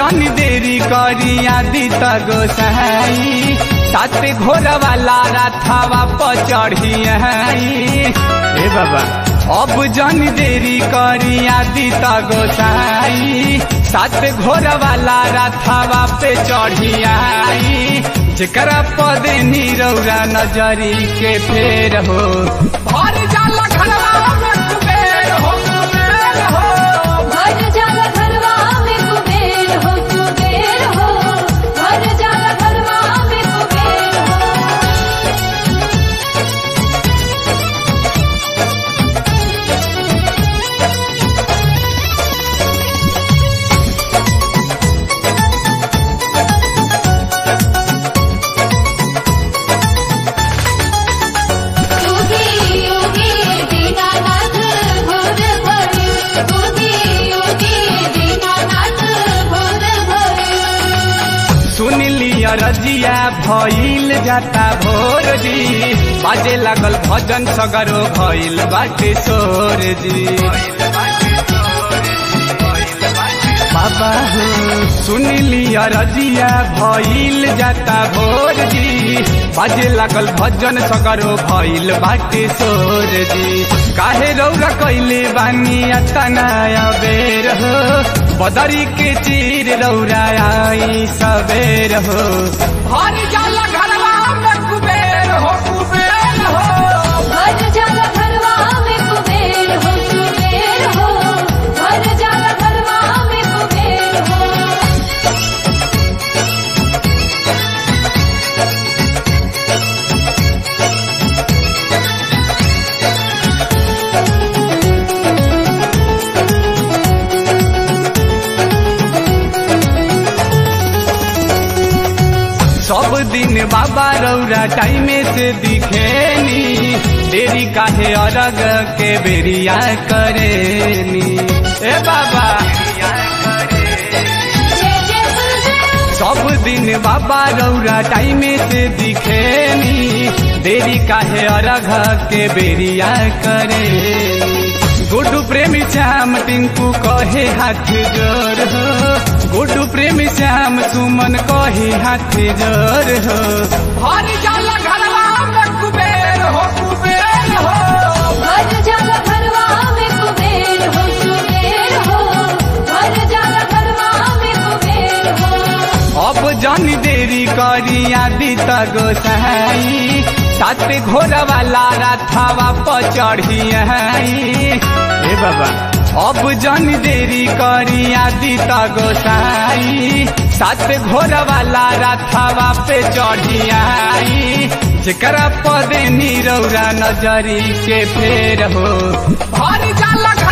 जन देरी करी आदि त गोसाई सात घोर वाला राथावा पर चढ़ी ए बाबा अब जन देरी करी आदि त गोसाई सात घोर वाला राथावा पे चढ़ी आई जेकरा पद नीरौरा नजरी के फेर हो भर जाला घरवा में कुबेर हो कुबेर हो भर जाला घरवा में कुबेर हो कुबेर हो भर जाला घरवा में कुबेर हो योगी योगी दीनानाथ भोर भरे योगी योगी दीनानाथ भोर भरे सुन लिया रजिया भइल जाता भोर जी बाजे लागल भजन सगरो भइल बाटे सोर जी बाबा हो सुन लिया रजिया भइल जाता भोर जी बाजे लागल भजन सगरो भइल बाटे सोर जी काहे रौरा कैले बानी अतना बेर हो बदरी के चीर रौरा आई सबेर हो हर जाला घरवा में कुबेर हो कुबेर हो भर जाला घरवा में कुबेर हो कुबेर हो भर जाला घरवा में कुबेर हो सब दिन बाबा रौरा टाइमे से दिखेनी देरी काहे अरग के बेरिया करेनी ए बाबा जय जय सुरदेव सब दिन बाबा रौरा टाइमे से दिखेनी देरी काहे अरघ के बेरिया करेनी गुड्डू प्रेमी श्याम टिंकू कहे हाथ जोर हो गुड्डू प्रेमी श्याम सुमन कहे हाथ जोर हो हर जाला घरवा में कुबेर हो कुबेर हो भर जाला घरवा में कुबेर हो कुबेर हो भर जाला घरवा में कुबेर हो अब जन देरी करी आदि त गोसाई सात घोर वाला राथावा पर चढ़ी ए बाबा अब जन देरी करी आदि त गोसाई सात घोर वाला राथावा पे चढ़ी आई जेकरा पद नीरौरा नजरी के फेर हो भर जाला